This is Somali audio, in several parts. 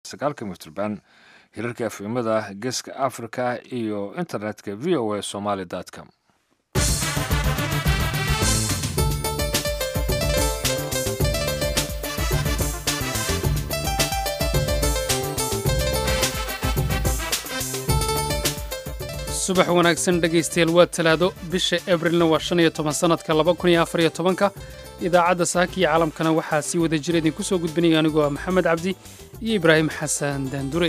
sagaalka mitrban hirarka efemada geeska africa iyo internetka v o a somaly com subax wanaagsan dhegaystayaal waa talaado bisha ebrilna waa shan iyo toban sannadka laba kun iyo afar iyo tobanka idaacadda saaka iyo caalamkana waxaa sii wada jira idinku soo gudbinaya anigoo ah maxamed cabdi iyo ibraahim xasan daandure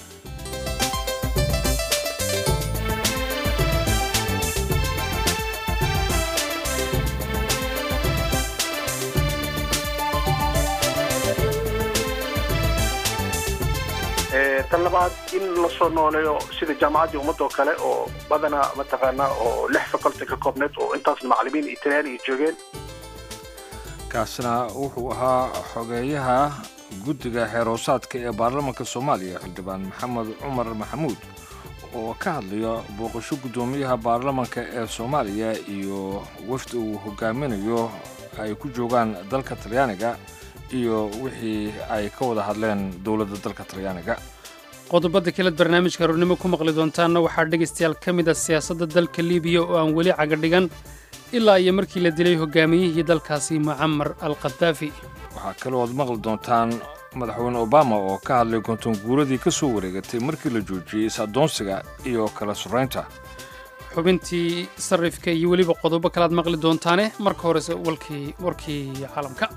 tan labaad in la soo nooleeyo sida jaamacaddii ummadoo kale oo badanaa mataqaanaa oo lix faculty ka koobneed oo intaasna macallimiin iyo talyaani ay joogeen kaasina wuxuu ahaa xogeeyaha guddiga xeeroosaadka ee baarlamaanka soomaaliya xildhibaan maxamed cumar maxamuud oo ka hadlaya booqasho guddoomiyaha baarlamaanka ee soomaaliya iyo wafdi uu hogaaminayo ay ku joogaan dalka talyaaniga iyo wixii ay ka wada hadleen dowladda dalka talyaaniga qodobada kaleed barnaamijka aroornimo ku maqli doontaanna waxaa dhegaystayaal ka mid ah siyaasadda dalka libiya oo aan weli cagadhigan ilaa iyo markii la dilay hogaamiyihii dalkaasi mucamar al khadaafi waxaa kalood maqli doontaan madaxweyne obama oo ka hadlay kontonguuradii ka soo wareegatay markii la joojiyey is-addoonsiga iyo kala suraynta xubintii sarrifka iyo weliba qodobo kalead maqli doontaane marka horese walkii warkii caalamka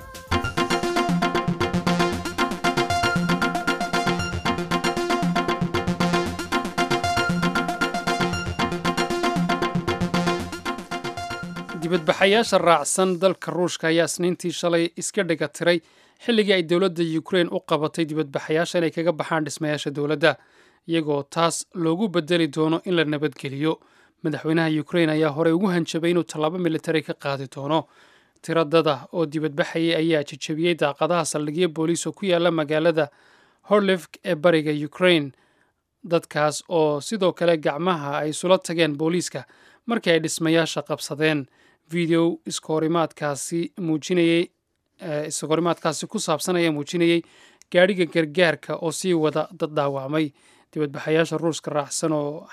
dibadbaxayaasha raacsan dalka ruushka ayaa isniintii shalay iska dhega tiray xilligii ay dowladda ukrein u qabatay dibadbaxayaasha inay kaga baxaan dhismayaasha dowladda iyagoo taas loogu bedeli doono in la nabadgeliyo madaxweynaha ukrein ayaa horey ugu hanjabay inuu tallaabo militari ka qaadi doono tiradada oo dibadbaxayay ayaa jejebiyey daaqadaha saldhigyo booliis oo ku yaala magaalada horlifk ee bariga ukrein dadkaas oo sidoo kale gacmaha ay isula tageen booliiska markii ay dhismayaasha qabsadeen video iskahorimaadkaasi muujinayey iskahorimaadkaasi ku saabsan ayaa muujinayey gaadhiga gargaarka oo sii wada dad dhaawacmay dibadbaxayaasha ruushka raacsan oo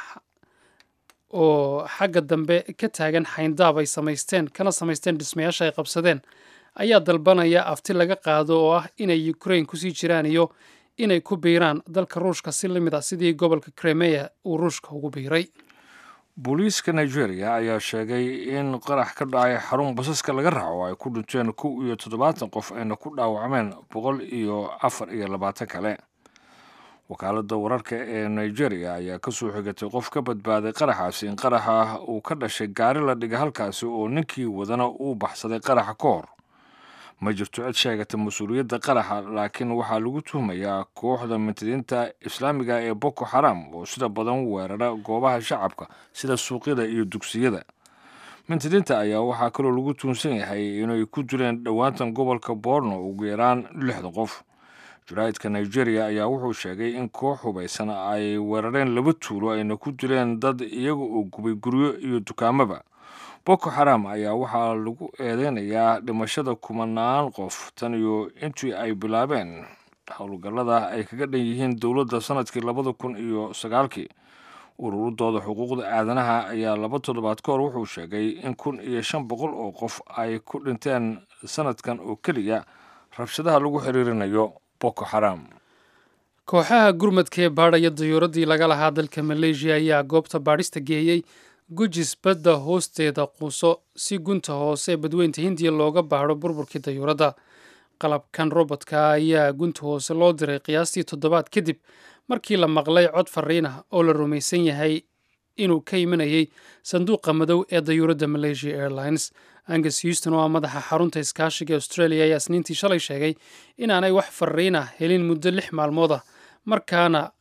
oo xagga dambe ka taagan xayndaab ay samaysteen kana samaysteen dhismayaasha ay qabsadeen ayaa dalbanaya afti laga qaado oo ah inay ukrain kusii jiraan iyo inay ku biiraan dalka ruushka si la mid ah sidii gobolka kremeya uu ruushka ugu biiray booliiska nigeria ayaa sheegay in qarax ka dhacay xarun basaska laga raaco ay ku dhinteen kow iyo toddobaatan qof ayna ku dhaawacmeen boqol iyo afar iyo labaatan kale wakaaladda wararka ee nigeria ayaa ka soo xigatay qof ka badbaaday qaraxaasi in qaraxa uu ka dhashay gaari la dhigay halkaasi oo ninkii wadana uu baxsaday qaraxa ka hor ma jirto cid sheegata mas-uuliyadda qaraxa laakiin waxaa lagu tuhmayaa kooxda mintidiinta islaamiga ee boko xaram oo sida badan weerara goobaha shacabka sida suuqyada iyo dugsiyada mintidiinta ayaa waxaa kaloo lagu tuunsan yahay inay ku dileen dhowaantan gobolka borno ugu yaraan lixdan qof jaraa'idka nigeria ayaa wuxuu sheegay in koox hubaysan ay weerareen laba tuulo ayna ku dileen dad iyaga oo gubay guryo iyo dukaamaba boko xaram ayaa waxaa lagu eedeynayaa dhimashada kumanaan qof tan iyo intii ay bilaabeen howlgallada ay kaga dhan yihiin dowladda sanadkii labada kun iyo sagaalkii ururadooda xuquuqda aadanaha ayaa laba toddobaad ka hor wuxuu sheegay in kun iyo shan boqol oo qof ay ku dhinteen sanadkan oo keliya rabshadaha lagu xiriirinayo boko xaram kooxaha gurmadka ee baadhaya dayuuradii laga lahaa dalka maleeshiya ayaa goobta baadhista geeyey gujis badda hoosteeda quuso si gunta hoose badweynta hindiya looga baadho burburkii dayuuradda qalabkan robodka ayaa gunta hoose loo diray qiyaastii toddobaad kadib markii la maqlay cod fariin ah oo la rumaysan yahay inuu ka imanayay sanduuqa madow ee dayuuradda malaysia airlines angus houston oo ah madaxa xarunta iskaashiga australia ayaa isniintii shalay sheegay inaanay wax fariin ah helin muddo lix maalmood ah markaana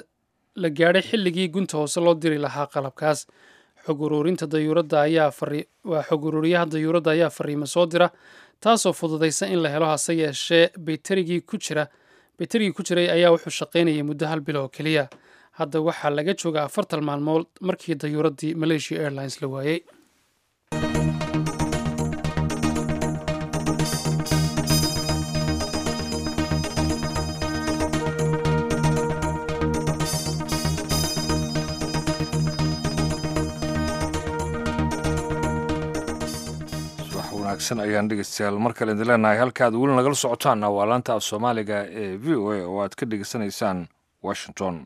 la gaadhay xilligii gunta hoose loo diri lahaa qalabkaas xog uruurinta dayuuradda ayaa waa xog uruuriyaha dayuuradda ayaa fariimo soo dira taasoo fududaysa in la helo hase yeeshee baytarigii ku jira baytarigii ku jiray ayaa wuxuu shaqaynayay muddo hal bil oo keliya hadda waxaa laga jooga afartan maalmood markii dayuuraddii malaysia airlines la waayey wanaagsan ayaan dhegeystayaal mar kale idin leenahay halkaad weli nagala socotaanna waa laanta af soomaaliga ee v o a oo aad ka dhegeysanaysaan washington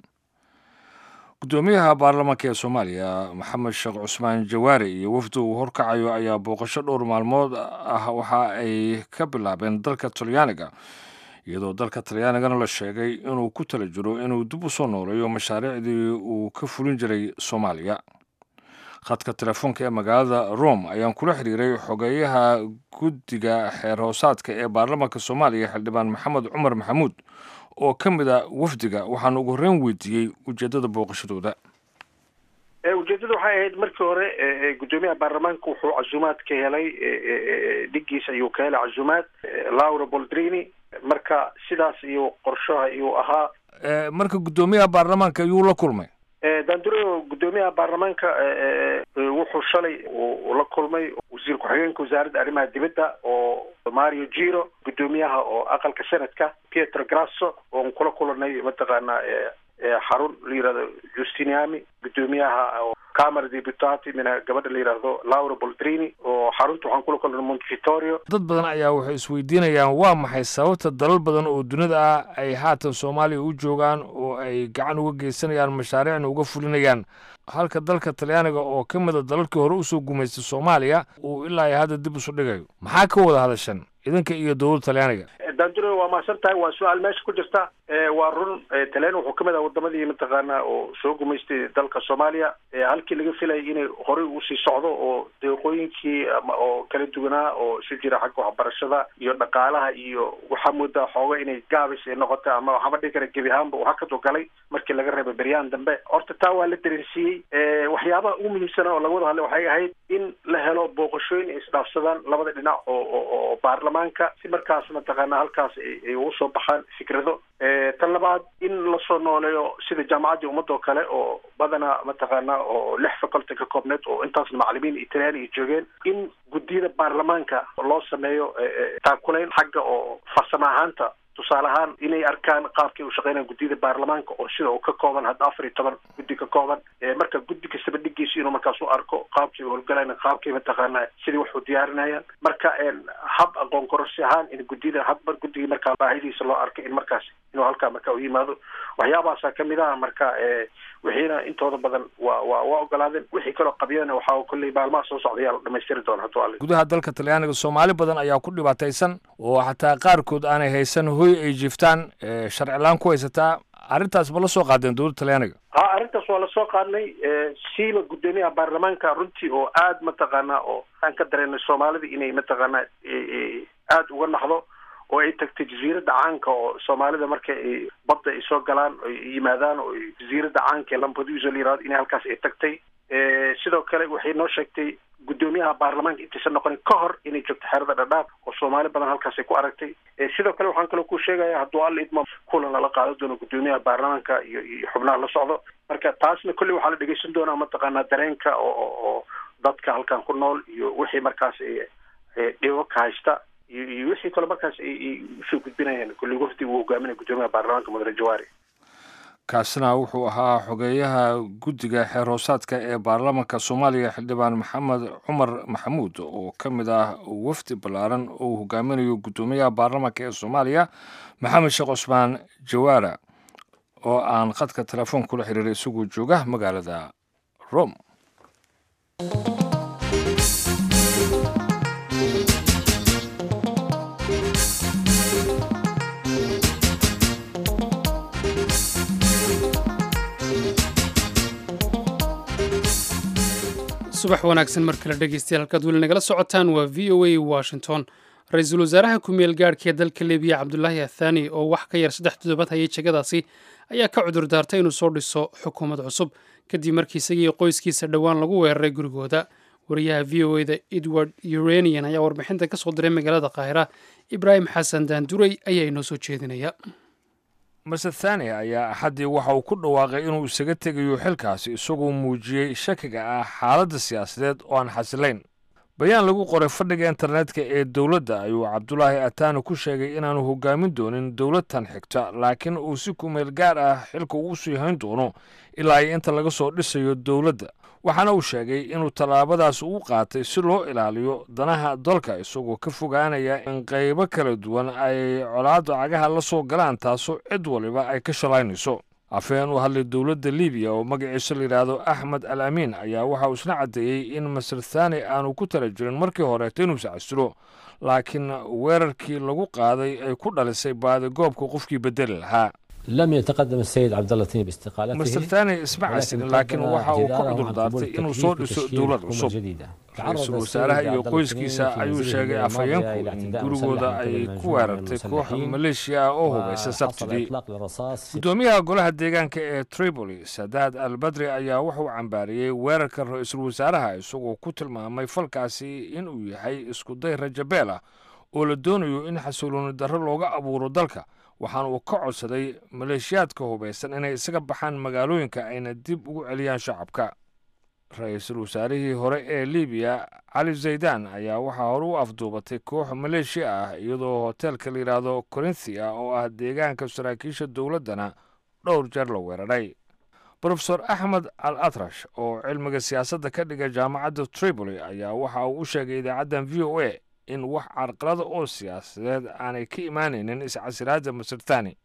guddoomiyaha baarlamaanka ee soomaaliya maxamed sheekh cusmaan jawaari iyo wafdi uu horkacayo ayaa booqasho dhowr maalmood ah waxa ay ka bilaabeen dalka talyaaniga iyadoo dalka talyaanigana la sheegay inuu ku tala jiro inuu dib u soo nooleeyo mashaariicdii uu ka fulin jiray soomaaliya khadka telefoonka ee magaalada rome ayaan kula xiriiray xogeeyaha guddiga xeer hoosaadka ee baarlamaanka soomaaliya xildhibaan maxamed cumar maxamuud oo ka mid a wafdiga waxaana ugu horreyn weydiiyey ujeeddada booqashadooda ujeedada waxay ahayd markii hore guddoomiyaha baarlamaanka wuxuu casuumaad ka helay dhigiis ayuu ka helay casuumaad laura boldrini marka sidaas iyo qorshaha iyuu ahaa marka guddoomiyaha baarlamaanka ayuu la kulmay danduro guddoomiyaha baarlamaanka wuxuu shalay uu la kulmay wasiir ku-xigeenka wasaaradda arrimaha dibadda oo mario giro guddoomiyaha oo aqalka senadka pietro grasso oon kula kulanay mataqaanaa xarun la yihahdo justiniami guddoomiyaha camara deputati mina gabadha la yidhaahdo laura boldrini oo xarunta waxaan kula kulanay montevitorio dad badan ayaa waxay isweydiinayaan waa maxay sababta dalal badan oo dunida ah ay haatan soomaaliya u joogaan oo ay gacan uga geysanayaan mashaariicna uga fulinayaan halka dalka talyaaniga oo ka mida dalalkii hore usoo gumaystay soomaaliya uu ilaa iyo hadda dib isu dhigayo maxaa ka wada hadashan idinka iyo dowladda talyaaniga danduro waa mahadsan tahay waa su-aal meesha ku jirta waa run talyaani wuxuu kamid ah wadamadii mataqaana oo soo gumaystay dalka soomaaliya halkii laga filayay inay horey usii socdo oo deeqooyinkii oo kala duwanaa oo isu jira xagga waxbarashada iyo dhaqaalaha iyo waxaa moodaa xooga inay gaabis ay noqota ama waxaaba dhihi kara gebi ahaanba uu hakadu galay markii laga reebay beryaan dambe horta taa waa la dareensiiyey waxyaabaha ugu muhiimsana oo laga wada hadlay waxay ahayd in la helo booqashooyin ay isdhaafsadaan labada dhinac oo oo baarlamaanka si markaas mataqaana halkaas ay ugu soo baxaan fikrado tan labaad in lasoo nooleeyo sida jaamacaddii ummadoo kale oo badanaa mataqaana oo lix faculty ka koobneed oo intaasna macalimiin italyaani ay joogeen in guddiyada baarlamaanka loo sameeyo taakulayn xagga oo farsamo ahaanta tusaale ahaan inay arkaan qaabkay u shaqeynayaan guddiyada baarlamaanka oo sida uu ka kooban hadda afar iyo toban guddi ka kooban marka guddi kastaba dhigiisa inuu markaas u arko qaabkay howlgalayna qaabkay mataqaana sidii wax u diyaarinayaan marka hab aqoon kororsi ahaan in guddida hadba guddigii markaa baahidiisa loo arkay in markaas inuu halkaa marka u yimaado waxyaabahaasaa kamid ah marka wixiina intooda badan waa waa waa ogolaadeen wixii kaloo qabyana waxaa kolley maalmaha soo socda ayaa la dhamaystiri doona hadduu alle gudaha dalka talyaaniga soomaali badan ayaa ku dhibaataysan oo xataa qaarkood aanay haysan hoy ay jiiftaan sharcilaan ku haysataa arrintaas ma la soo qaadeen dowladda talyaaniga ha arrintaas waa lasoo qaadnay siiba guddoomiyaha baarlamaanka runtii oo aad mataqaanaa oo aan ka dareennay soomaalida inay mataqaanaa aada uga naxdo oo ay tagtay jaziiradda caanka oo soomaalida marka ay badda ay soo galaan ay yimaadaan oo jaziiradda caanka ee lampedusa la yirahdo inay halkaas ay tagtay sidoo kale waxay noo sheegtay guddoomiyaha baarlamaanka intaysan noqonin ka hor inay joogto xeerada dhadhaab oo soomaali badan halkaas ay ku aragtay sidoo kale waxaan kaloo ku sheegaya hadduu alla idmo kulan lala qaado doono guddoomiyaha baarlamaanka iyo iyo xubnaha la socdo marka taasna kolley waxaa la dhegeysan doonaa mataqaanaa dareenka oo oo dadka halkan ku nool iyo wixii markaas dhibo ka haysta iyo wixii kale markaas ay usoo gudbinayaan kolley wafdi uu hogaaminaya guddoomiyaha baarlamaanka mudane jawaari kaasina wuxuu ahaa xogeeyaha guddiga xeer hoosaadka ee baarlamaanka soomaaliya xildhibaan maxamed cumar maxamuud oo ka mid ah wafdi ballaaran oo uu hogaaminayo guddoomiyaha baarlamaanka ee soomaaliya maxamed sheekh cusmaan jawaara oo aan khadka telefoon kula xiriiray isagoo jooga magaalada rome subax wanaagsan mar kale dhegeystayaal halkaad weli nagala socotaan waa v o a washington ra-iisul wasaaraha ku-meel gaadhka ee dalka libiya cabdulaahi athani oo wax ka yar saddex toddobaad hayay jegadaasi ayaa ka cudur daartay inuu soo dhiso xukuumad cusub kadib markii isagii qoyskiisa dhowaan lagu weeraray gurigooda wariyaha v o eda edward uranian ayaa warbixinta ka soo diray magaalada qaahira ibraahim xasan daanduray ayaa inoo soo jeedinaya mase thani ayaa axaddii waxa uu ku dhawaaqay inuu isaga tegayo xilkaasi isagoo muujiyey shakiga ah xaaladda siyaasadeed oo aan xasilayn bayaan lagu qoray fadhiga internetka ee dowladda ayuu cabdulaahi ataano ku sheegay inaanu hogaamin doonin dowladtan xigta laakiin uu si kumeel gaar ah xilka ugu sii hayn doono ilaa iyo inta laga soo dhisayo dowladda waxaana uu sheegay inuu tallaabadaas u qaatay si loo ilaaliyo danaha dalka isagoo ka fogaanaya in qaybo kala duwan ay colaadda cagaha la soo galaan taasoo cid waliba ay ka shalaynayso afhayeen u hadlay dowladda libiya oo magaciisa layidhaahdo axmed al amiin ayaa waxa uu isna caddeeyey in masar thani aanu ku tala jirin markii horeeta inuusa casilo laakiin weerarkii lagu qaaday ay ku dhalisay baadigoobka qofkii bedeli lahaa لم يتقدم السيد عبد الله التيني باستقالته master thani isma casilin laakiin waxa uu ka cudur daartay inuu soo dhiso dowlad cusub ra-iisul wasaaraha iyo qoyskiisa ayuu sheegay afhayeenku in gurigooda ay ku weerartay koox maleeshiya ah oo hubaysa sabtidii guddoomiyaha golaha deegaanka ee tripoli sadaad al badri ayaa wuxuu cambaariyey weerarka ra-iisul wasaaraha isagoo ku tilmaamay falkaasi inuu yahay iskuday rajabeel ah oo la doonayo in xasilooni darro looga abuuro dalka waxaana uu ka codsaday maleeshiyaadka hubaysan inay isaga baxaan magaalooyinka ayna dib ugu celiyaan shacabka ra-iisul wasaarihii hore ee libiya cali zaydan ayaa waxaa hore u afduubatay koox maleeshiya ah iyadoo hoteelka la yidhaahdo corinthia oo ah deegaanka saraakiisha dowladdana dhowr jeer la weeraray brofesor axmed al atrash oo cilmiga siyaasadda ka dhiga jaamacadda tripoli ayaa waxa uu u sheegay idaacaddan v o a in wax carqalada oo siyaasadeed aanay ka imaanaynin iscasiraadda masar thani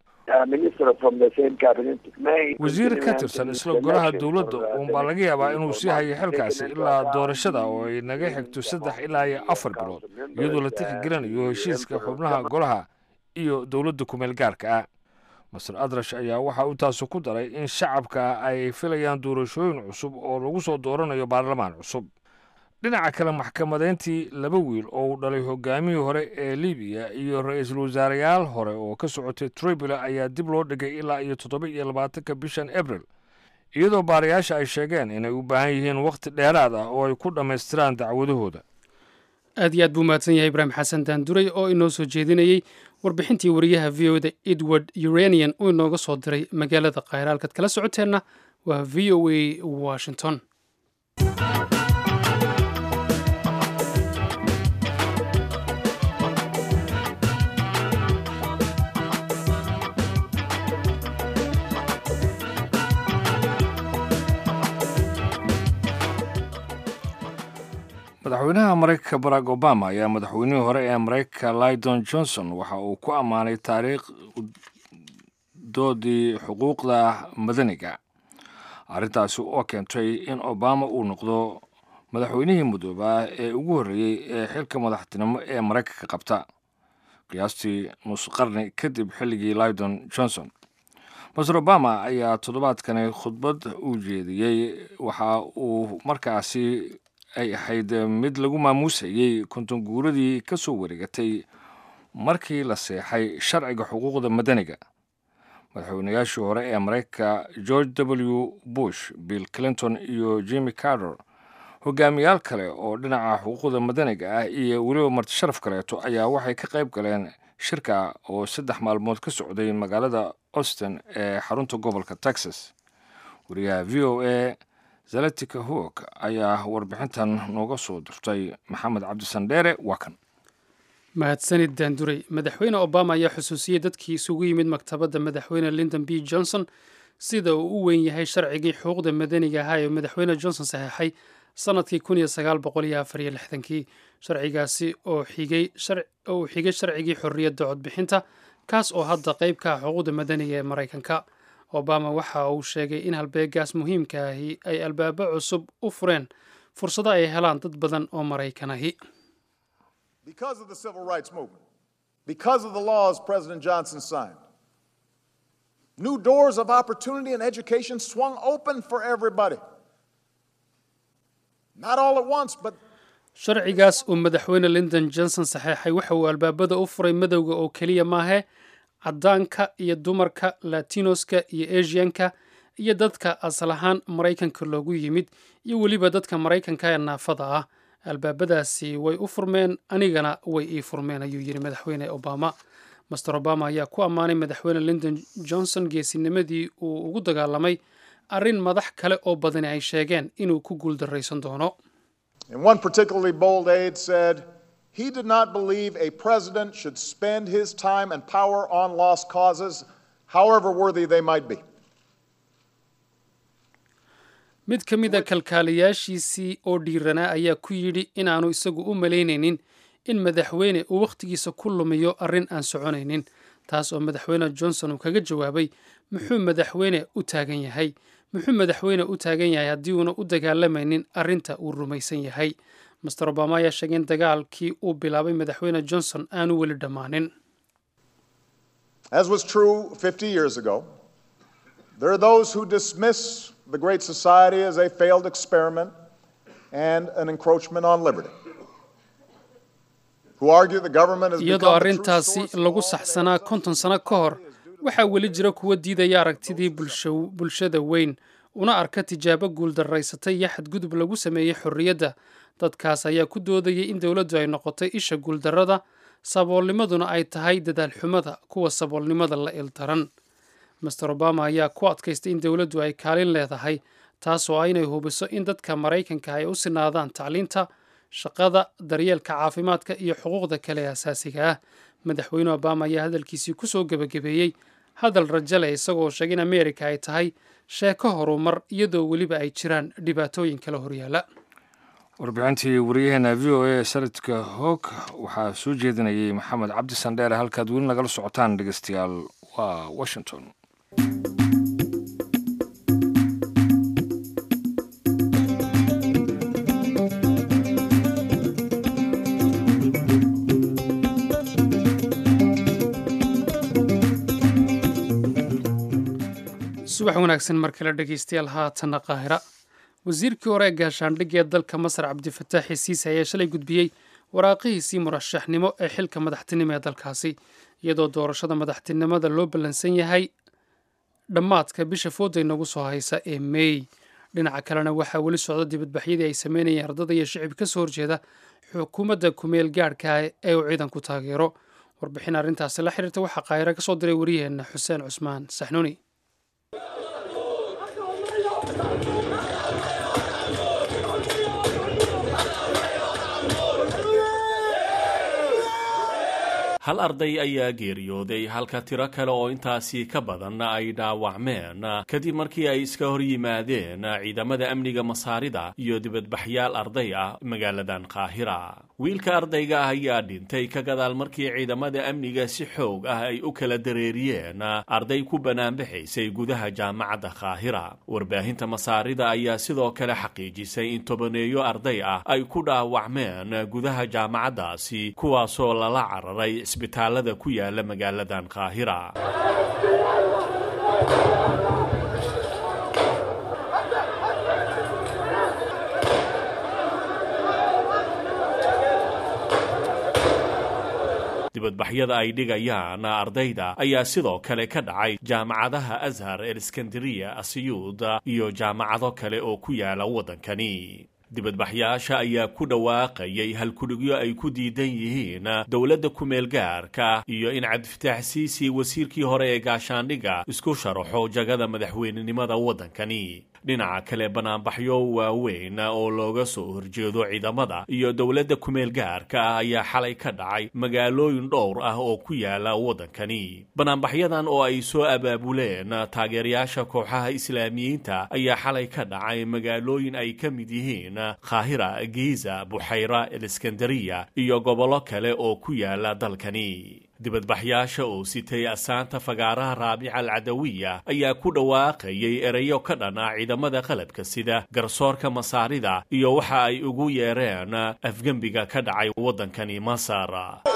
wasiir ka tirsan isla golaha dowladda uunbaa laga yaabaa inuu sii hayo xilkaasi ilaa doorashada oo ay naga xigto saddex ilaa iyo afar bilood iyadoo la tixgelinayo heshiiska xubnaha golaha iyo dowladda kumeel gaarka ah masar adrash ayaa waxa uu taasu ku daray in shacabka ay filayaan doorashooyin cusub oo lagu soo dooranayo baarlamaan cusub dhinaca kale maxkamadeyntii laba wiil oo uu dhalay hogaamihii hore ee libiya iyo ra-iisul wasaareyaal hore oo ka socotay tripoli ayaa dib loo dhigay ilaa iyo toddoba iyo labaatanka bishan abril iyadoo baarayaasha ay sheegeen inay u baahan yihiin wakhti dheeraad ah oo ay ku dhammaystiraan dacwadahooda aad iyo aad buu mahadsan yahay ibraahim xasan daanduray oo inoo soo jeedinayey warbixintii wariyaha v o da edward uranian uu inooga soo diray magaalada khayra halkaad kala socoteenna waa v o a washington madaxweynaha maraykanka barack obama ayaa madaxweynihii hore ee maraykanka lydon johnson waxa uu ku ammaanay taariikh doodii xuquuqda madaniga arrintaasi oo keentay in obama uu noqdo madaxweynihii mudoobaa ee ugu horreeyey ee xilka madaxtinimo ee maraykanka qabta qiyaastii nus qarni kadib xilligii lydon johnson master obama ayaa toddobaadkani khudbad u jeediyey waxa uu markaasi ay ahayd mid lagu maamuusayey konton guuradii ka soo wareegatay markii la seexay sharciga xuquuqda madaniga madaxweynayaashii hore ee maraykanka george w bush bill clinton iyo jimmy carter hogaamiyaal kale oo dhinaca xuquuqda madaniga ah iyo weliba martisharaf kaleeto ayaa waxay ka qayb galeen shirka oo saddex maalmood ka socday magaalada austin ee xarunta gobolka texas wariyaha v o a zalatika hoog ayaa warbixintan nooga soo dirtay maxamed cabdisandheere waa kan mahadsanid daanduray madaxweyne obama ayaa xusuusiyey dadkii isugu yimid maktabadda madaxweyne lindon b johnson sida uu u weyn yahay sharcigii xuquuqda madaniga ahaa ee madaxweyne johnson saxeexay sanadkii kun iyo sagaal boqol iyo afar iyo lixdankii sharcigaasi oo xigay uu xigay sharcigii xorriyadda codbixinta kaas oo hadda qayb ka ah xuquuqda madaniga ee maraykanka obama waxa uu sheegay in halbeegaas muhiimka ahi ay albaabo cusub u fureen fursado ay helaan dad badan oo maraykan ahi Because of the civil rights movement, because of the laws President Johnson signed, new doors of opportunity and education swung open for everybody. Not all at once, but sharcigaas uu madaxweyne lindon johnson saxeexay waxa uu albaabada u furay madowga oo keliya maahe caddaanka iyo dumarka latinoska iyo asianka iyo dadka asal ahaan maraykanka loogu yimid iyo weliba dadka maraykanka ee naafada ah albaabadaasi way u furmeen anigana way ii furmeen ayuu yidhi madaxweyne obama master obama ayaa ku ammaanay madaxweyne lindon johnson geesinimadii uu ugu dagaalamay arrin madax kale oo badani ay sheegeen inuu ku guuldarraysan doono And one particularly bold aide said, he did not believe a president should spend his time and power on lost causes, however worthy they might be. mid ka mid a kalkaaliyaashiisii oo dhiiranaa ayaa ku yidhi inaanu isagu u malaynaynin in madaxweyne uu wakhtigiisa ku lumiyo arrin aan soconaynin taas oo madaxweyne johnson uu kaga jawaabay muxuu madaxweyne u taagan yahay muxuu madaxweyne u taagan yahay haddii uuna u dagaalamaynin arrinta uu rumaysan yahay master obama ayaa sheegay in dagaalkii uu bilaabay madaxweyne johnson aanu weli dhammaanin As was true 50 years ago, there are those who dismiss the Great Society as a failed experiment and an encroachment on liberty. Who argue the government has iyadoo become the true arrintaasi source of lagu all that saxsanaa konton sano ka hor waxaa weli jira kuwa diidaya aragtidii bulsho- bulshada weyn una arka tijaabo guuldarraysatay iyo xadgudub lagu sameeyey xorriyadda dadkaas ayaa ku doodayay in dowladdu ay noqotay isha guuldarrada saboolnimaduna ay tahay dadaalxumada kuwa saboolnimada la ildaran master obama ayaa ku adkaystay in dowladdu ay kaalin leedahay taas oo ah inay hubiso in dadka maraykanka ay u sinaadaan tacliinta shaqada daryeelka caafimaadka iyo xuquuqda kale ee asaasiga ah madaxweyne obama ayaa hadalkiisii ku soo gebagabeeyey hadal rajo leh isagoo sheegay in ameerika ay tahay sheeko horumar iyadoo weliba ay jiraan dhibaatooyin kala horyaala warbixintii wariyaheena v o a saradka hoog waxaa soo jeedinayay maxamed cabdi sandheere halkaad weli nagala socotaan dhegeystayaal waa washington subax wanaagsan mar kale dhegeystayaal haatanna qaahira wasiirkii hore ee gaashaandhigga ee dalka masar cabdifataaxi siise ayaa shalay gudbiyey waraaqihiisii murashaxnimo ee xilka madaxtinimo ee dalkaasi iyadoo doorashada madaxtinimada loo ballansan yahay dhammaadka bisha fooday nagu soo haysa ee meey dhinaca kalena waxaa weli socda dibadbaxyadii ay sameynayeen ardada iyo shicib ka soo horjeeda xukuumadda kumeel gaadhka ee uu ciidanku taageero warbixin arrintaasi la xiriirta waxaa qaahira ka soo diray wariyaheenna xuseen cusmaan saxnuuni hal arday ayaa geeriyooday halka tiro kale oo intaasi ka badan ay dhaawacmeen kadib markii ay iska hor yimaadeen ciidamada amniga masaarida iyo dibadbaxyaal arday ah magaaladan qaahira wiilka ardayga ah ayaa dhintay ka gadaal markii ciidamada amniga si xoog ah ay u kala dareeriyeen arday ku banaanbaxaysay gudaha jaamacadda qaahira warbaahinta masaarida ayaa sidoo kale xaqiijisay in tobaneeyo arday ah ay ku dhaawacmeen gudaha jaamacaddaasi kuwaasoo lala cararay isbitaalada ku yaala magaaladan qaahira dibadbaxyada ay dhigayaan ardayda ayaa sidoo kale ka dhacay jaamacadaha ashar el iskandariya asiyuud iyo jaamacado kale oo ku yaala waddankani dibadbaxyaasha ayaa ku dhawaaqayay halkudhigyo ay ku diidan yihiin dowladda kumeel gaarka iyo in cabdifataax siisi wasiirkii hore ee gaashaandhigga isku sharaxo jagada madaxweynenimada waddankani dhinaca kale banaanbaxyo waaweyn oo looga soo horjeedo ciidamada iyo dowladda kumeel gaarka ah ayaa xalay ka dhacay magaalooyin dhowr ah oo ku yaala waddankani banaanbaxyadan oo ay soo abaabuleen taageerayaasha kooxaha islaamiyiinta ayaa xalay ka dhacay magaalooyin ay ka mid yihiin qaahira giiza buxayra eliskandariya iyo gobollo kale oo ku yaala dalkani dibadbaxyaasha oo sitay asaanta fagaaraha raabica alcadawiya ayaa ku dhawaaqayay ereyo ka dhan ah ciidamada qalabka sida garsoorka masaarida iyo waxa ay ugu yeereen afgembiga ka dhacay waddankani masar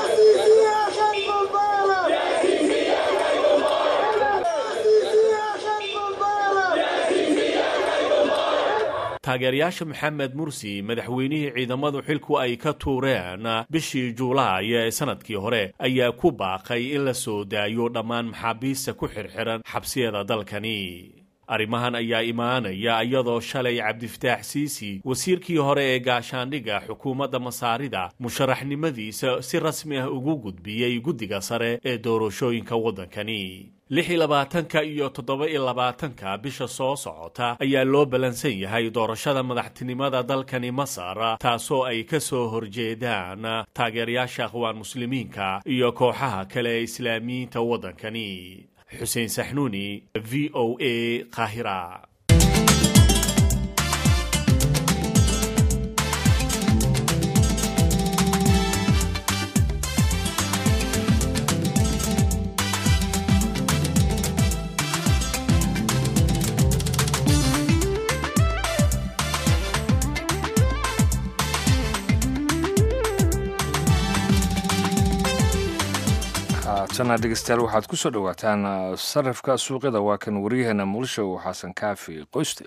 taageerayaasha maxamed mursi madaxweynihii ciidamadu xilku ay ka tuureen bishii juulaay ee sanadkii hore ayaa ku baaqay in la soo daayo dhammaan maxaabiista ku xirxiran xabsiyada dalkani arrimahan ayaa imaanaya iyadoo shalay cabdifataax siisi wasiirkii hore ee gaashaandhigga xukuumadda masaarida musharaxnimadiisa si rasmi ah ugu gudbiyey guddiga sare ee doorashooyinka waddankani lix iyo labaatanka iyo toddoba iyo labaatanka bisha soo socota ayaa loo ballansan yahay doorashada madaxtinimada dalkani masar taasoo ay ka soo horjeedaan taageerayaasha akhwaan muslimiinka iyo kooxaha kale ee islaamiyiinta waddankani xuseen saxnuuni v o a qaahira haatana dhegeystayaal waxaad ku soo dhowaataan sarifka suuqyada waa kan waryaheena muqdisho xasan kaafi qoyste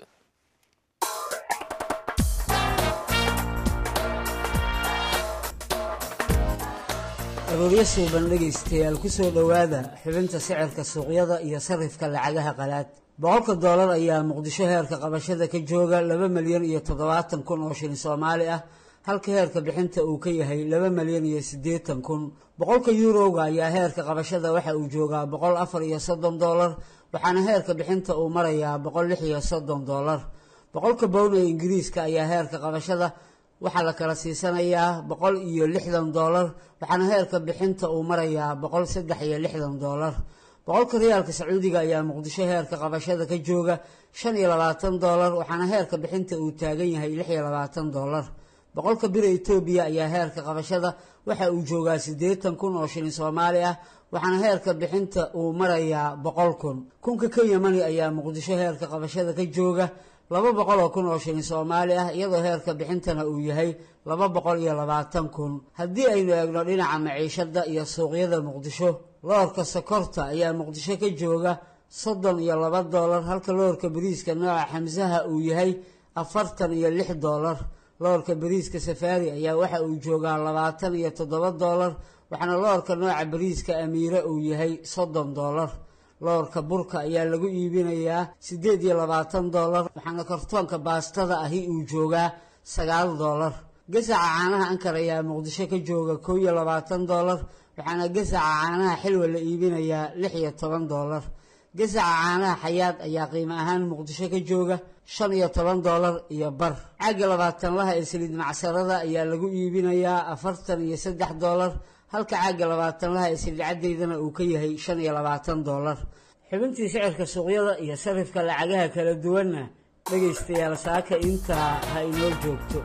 arooryo suuban dhegaystayaal ku soo dhowaada xubinta sicirka suuqyada iyo sarifka lacagaha qalaad boqolka doolar ayaa muqdisho heerka qabashada ka jooga laba milyan iyo toddobaatan kun oo shilin soomaali ah halka heerka bixinta uu ka yahay laba milyan iyo siddeetan kun boqolka yuurowga ayaa heerka qabashada waxa uu joogaa boqol afar iyo soddon doolar waxaana heerka bixinta uu marayaa boqol lix iyo soddon doolar boqolka bown ee ingiriiska ayaa heerka qabashada waxaa la kala siisanayaa boqol iyo lixdan doolar waxaana heerka bixinta uu marayaa boqol saddex iyo lixdan doolar boqolka riyaalka sacuudiga ayaa muqdisho heerka qabashada ka jooga shan iyo labaatan doolar waxaana heerka bixinta uu taagan yahay lix iyo labaatan doolar boqolka bira etoobiya ayaa heerka qabashada waxa uu joogaa siddeetan kun oo shilin soomaali ah waxaana heerka bixinta uu marayaa boqol kun kunka kenya mani ayaa muqdisho heerka qabashada ka jooga laba boqol oo kun oo shilin soomaali ah iyadoo heerka bixintana uu yahay laba boqol iyo labaatan kun haddii aynu eegno dhinaca maciishada iyo suuqyada muqdisho loorka sokorta ayaa muqdisho ka jooga soddon iyo laba doolar halka loorka bariiska nooca xamsaha uu yahay afartan iyo lix doolar loorka bariiska safaari ayaa waxa uu joogaa labaatan iyo toddoba doolar waxaana loorka nooca bariiska amiire uu yahay soddon doolar loorka burka ayaa lagu iibinayaa siddeed iyo labaatan doolar waxaana kartoonka baastada ahi uu joogaa sagaal doolar gasaca caanaha ankar ayaa muqdisho ka jooga kow iyo labaatan doolar waxaana gasaca caanaha xilwa la iibinayaa lix iyo toban doolar gasaca caanaha xayaad ayaa qiimo ahaan muqdisho ka jooga shan iyo toban doolar iyo bar caaga labaatanlaha ee saliid macsarada ayaa lagu iibinayaa afartan iyo saddex doolar halka caaga labaatanlaha ee saliid caddeydana uu ka yahay shan iyo labaatan doolar xubintii sicirka suuqyada iyo sarifka lacagaha kala duwanna dhegaystayaal saaka intaa ha inoo joogto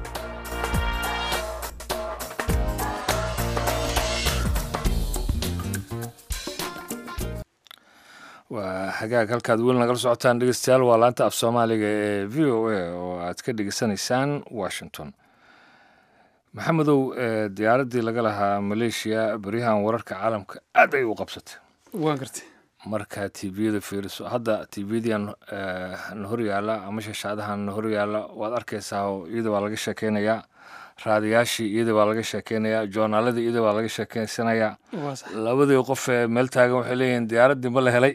waa hagaag halkaad weli nagala socotaan dhegeystayaal waa laanta af soomaaliga ee v o a oo aad ka dhegeysanaysaan washington maxamedow diyaaraddii laga lahaa maleeshiya beryahan wararka caalamka aad ay u qabsatay waan gartay marka tviyada fiiriso hadda tvyadan na horyaala ama shashaadahan na horyaala waad arkaysaa oo iyada waa laga sheekeynayaa raadiyaashii iyada waa laga sheekeynayaa joornaaladii iyada waa laga sheekeysanayaa labadii qof ee meel taagan waxay leeyihiin diyaaraddii ma la helay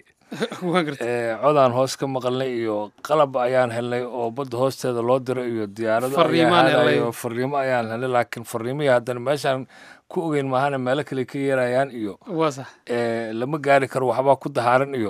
codaan hoos ka maqalnay iyo qalab ayaan helnay oo badda hoosteeda loo diray iyo diyaarado ayo fariimo ayaan helnay laakiin fariimihii haddana meeshaan ku ogeyn maahana meelo kale ka yeerayaan iyo lama gaari karo waxbaa ku dahaaran iyo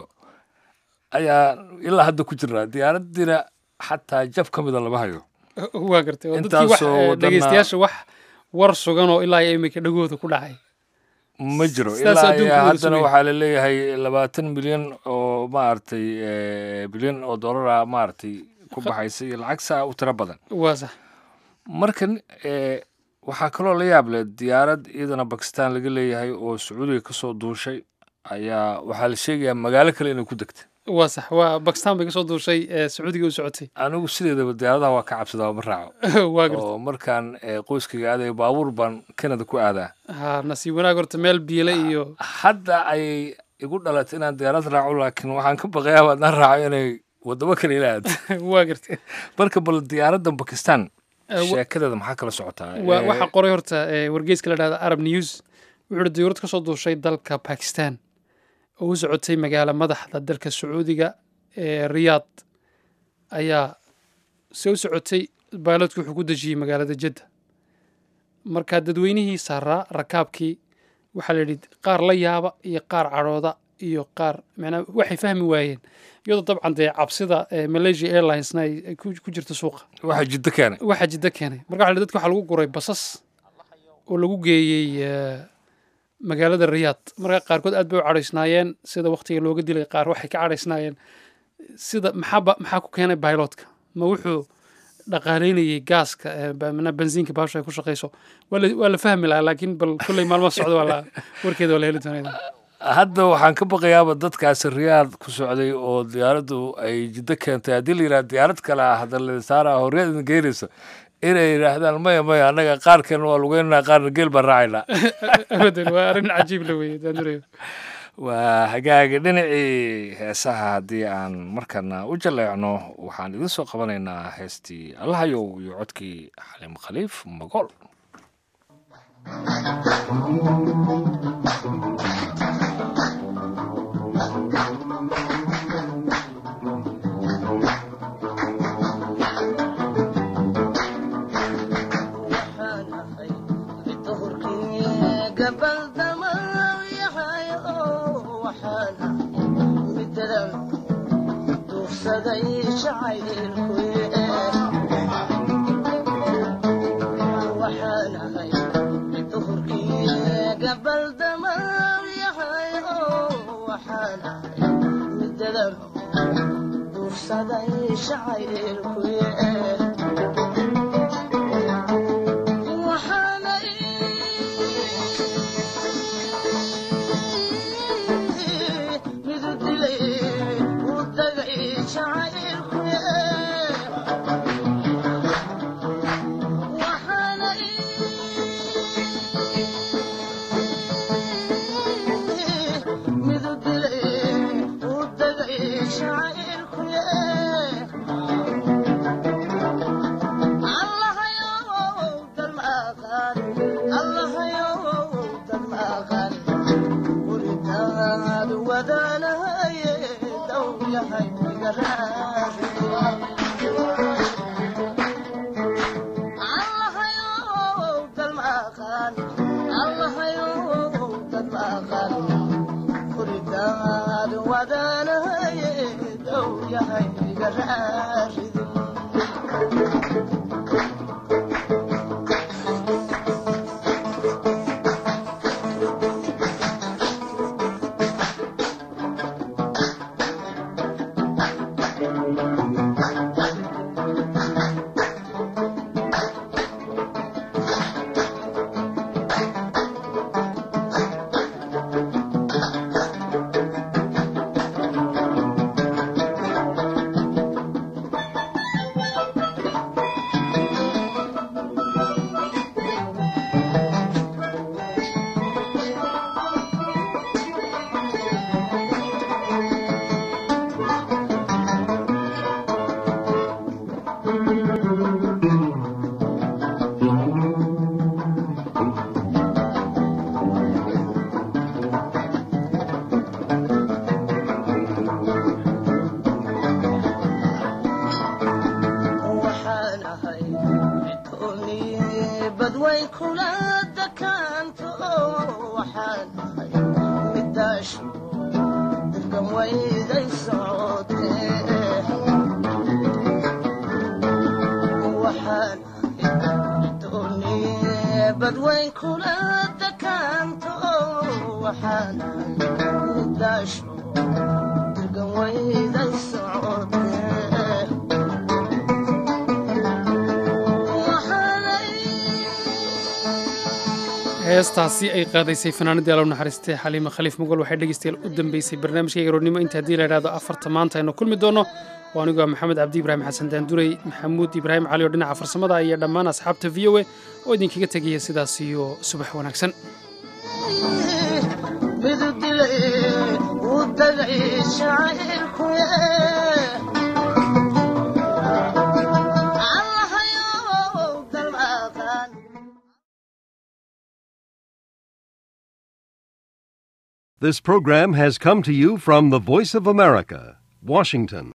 ayaa ilaa hadda ku jiraa diyaaraddiina xataa jab ka mida lama hayo waa gartay oo dadkii dhegeystayaasha wax war sugan oo ilaa imika dhagooda ku dhacay ma jiro ilaa haddana waxaa laleeyahay labaatan milyan oo maaragtay bilyan oo dollara maaragtay ku baxaysa iyo lacag saa u tiro badan waa sax marka waxaa kaloo la yaab leh diyaarad iyadana bakistan laga leeyahay oo sacuudiga kasoo duushay ayaa waxaa la sheegayaa magaalo kale inay ku degtay waa sax waa bakistan bay kasoo duushay sacuudiga u socotay anigu sideedaba diyaaradaha waa ka cabsadaa ma raaco waa garta oo markaan qoyskayga aadayo baabuur baan canada ku aadaa ha nasiib wanaag horta meel biile iyo hadda ayay igu dhalatay inaan diyaarad raaco laakiin waxaan ka baqayaa haddaan raaco inay wadamo kale ila aado waa garta marka bal diyaaradda bakistan sheekadeeda maxaa kala socotaa waxaa qoray horta wargeyska la dhahda arab news wuxuu diyuurad kasoo duushay dalka bakistan oo u socotay magaalo madaxda dalka sacuudiga ee riyaad ayaa se u socotay baaladku wuxuu ku dejiyey magaalada jadda marka dadweynihii saaraa rakaabkii waxaa la yidhi qaar la yaaba iyo qaar cadhooda iyo qaar macnaa waxay fahmi waayeen iyadoo dabcan dee cabsida malaysia airlinesna ay ku jirto suuqa waxaa jiddo keenay waxaa jiddo keenay marka waxa dadka waxaa lagu guray basas oo lagu geeyey magaalada riyaad marka qaarkood aad bay u cadhaysnaayeen sida waktiga looga dilay qaar waxay ka cadhaysnaayeen sida maxaaba maxaa ku keenay bailotka ma wuxuu dhaqaaleynayay gaaska bensiinka baasha ay ku shaqayso waa la fahmi lahaa laakiin bal kolley maalmo socda waa warkeeda waa la heli doonaa hadda waxaan ka baqayaaba dadkaasi riyaad ku socday oo diyaaraddu ay jiddo keentay haddii la yidhaha diyaarad kale ah hadda saara horyaad idin geynaysa inay yidhaahdaan maya maya annaga qaarkeena waa lugeynanaa qaarna geel baan raacaynaa abadan waa arrin cajiib la weeye daandurayo waa hagaagi dhinacii heesaha haddii aan markana u jaleecno waxaan idin soo qabanaynaa heestii allahayow iyo codkii xaliim khaliif magool heestaasi ay qaadaysay fanaanadii alow naxariistay xaliima khaliif mogol waxay dhegeystayaal u dambeysay barnaamijka garoornimo inta haddii la idhahdo afarta maanta aynu kulmi doono oo anigu ah maxamed cabdi ibraahim xasan daanduray maxamuud ibraahim cali oo dhinaca farsamada iyo dhammaan asxaabta v o a oo idinkaga tegaya sidaas iyo subax wanaagsan This program has come to you from the Voice of America, Washington.